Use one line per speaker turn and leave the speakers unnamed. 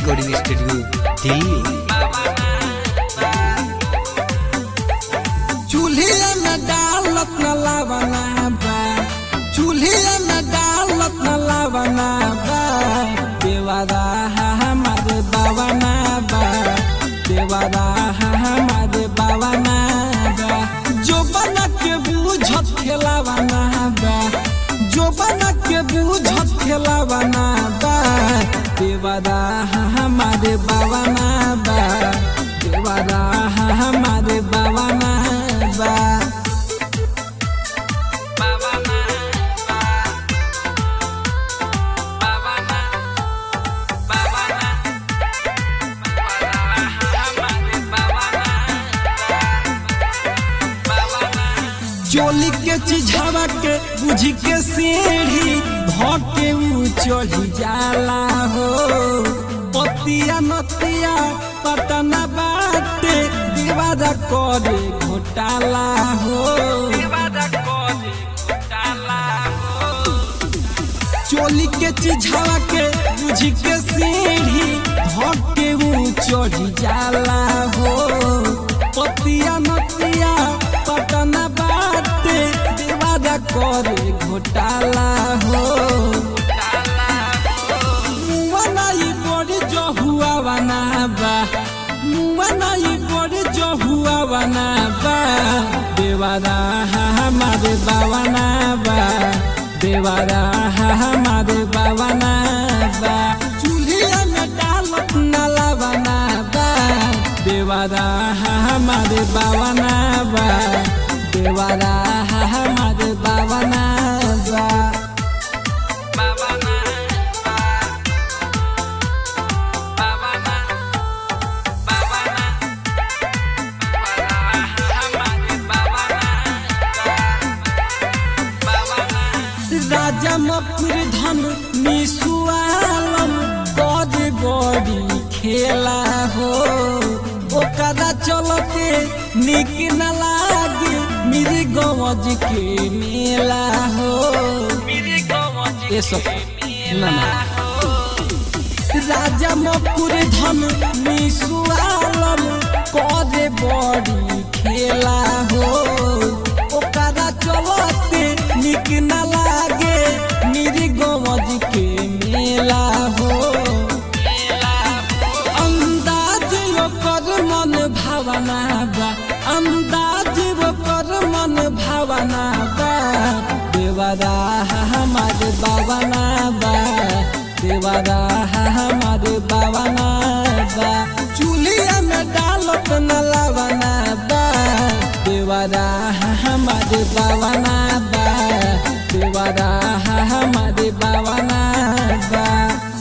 recording studio Delhi
चूल्हे में डालत न लावना बा चूल्हे में डालत न लावना बा देवारा हमारे बावना बा देवारा हमारे बावना बा जो बना के बूझत खेलावना बा जो बना के बूझत खेलावना बा देवारा हमारे बावना बा देवारा हमारे बावना बा चोली के चिझावा के बुझी के सीढ़ी धके ऊ चढ़ी जाला हो पतिया नतिया पटना बाटे दीवारा करे घोटाला हो चोली के चिझावा के बुझी के सीढ़ी धके ऊ चढ़ी जाला हो पतिया नतिया पटना बाटे दीवारा करे घोटाला हो मुआनाई बड़ी जो हुआ बना बा मुआनाई बड़ी जो हुआ बना बा देवारा हमारे बावना बा देवारा हमारे बावना बा चूल्हे में डालत नाला बना बा देवारा हमारे बावना बा देवारा हमारे बावना बा राजा मकुर धन निसुआलम बड़ बड़ी खेला हो ओकरा चलते निक न लागे मेरे गवज के मेला हो ये सब ना ना राजा मकुर धन निसुआलम करे बड़ी खेला हो ओकरा चलते निक न लागे मेरी गवज के मेला हो अंदाज ओकर मन भावना बा अंदाज ओकर मन भावना बा देवारा हमारे बावना बा देवारा हमारे बावना बा चूल्हे में डालत न लावना बा देवारा हमारे बावना बा देवारा हमारे बावना बा